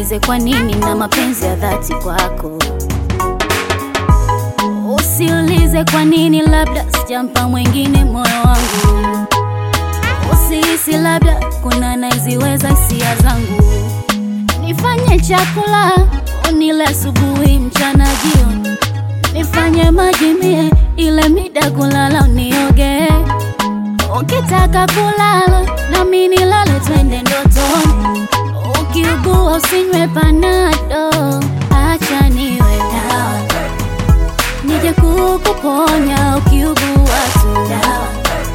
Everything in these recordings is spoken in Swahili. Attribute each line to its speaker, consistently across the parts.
Speaker 1: Usiulize kwa nini na mapenzi ya dhati kwako. Usiulize kwa nini, labda sijampa mwingine moyo wangu. Usihisi labda kuna naiziweza hisia zangu. Nifanye chakula unile asubuhi, mchana, jioni. Nifanye maji mie ile mida kulala unioge. Ukitaka kulala nami nilale, twende ndotoni. Ukiugua usinywe panado, acha niwe dawa nije kukuponya ukiugua tu dawa.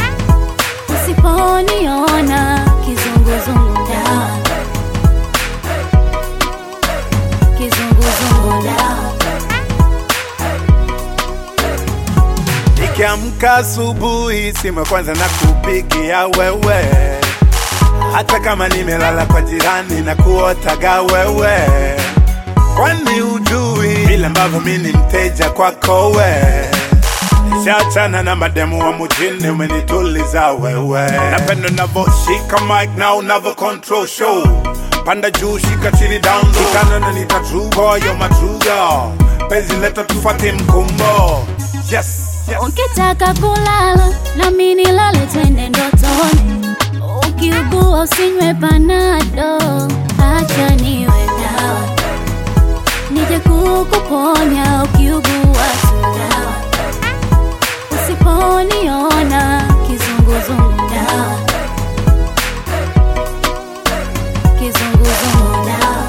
Speaker 1: Usiponiona kizunguzungu dawa, kizunguzungu dawa.
Speaker 2: Nikiamka asubuhi, simu ya kwanza na kupigia wewe, hata kama nimelala kwa jirani na kuotaga wewe, kwani ujui vile ambavyo mi ni mteja kwako we Nishachana na mademu wa mujini, umenituliza wewe. Napenda unavyoshika mic na unavyo control show, panda juu, shika chini, down low. Kitana na nita true boy, you're my true girl. Penzi leta tufuate mkumbo, yes, yes.
Speaker 1: Ukitaka kulala nami nilale, twende ndotoni. Ukiugua usinywe panado, acha niwe dawa nije kukuponya ukiugua tu dawa. Usiponiona kizunguzungu dawa, kizunguzungu dawa.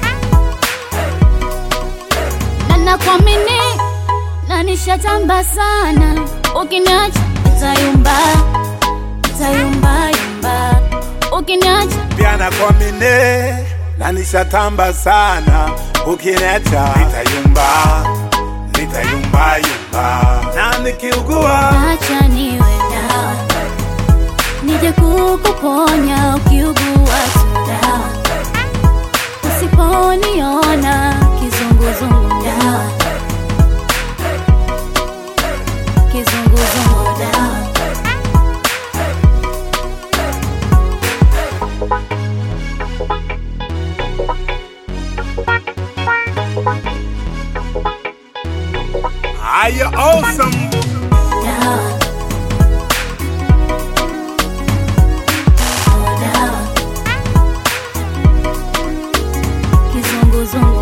Speaker 1: Na nakuamini na nishatamba sana, ukiniacha nitayumba, nitayumba yumba, ukiniacha
Speaker 2: pia nakuamini na nishatamba sana, ukiniacha nitayumba, nitayumba yumba, na nikiugua
Speaker 1: acha niwe dawa nije kukuponya ukiugua tu dawa. Usiponiona kizunguzungu dawa, kizunguzungu dawa.
Speaker 2: are you awesome?
Speaker 1: dawa. Oh, dawa. Kizunguzungu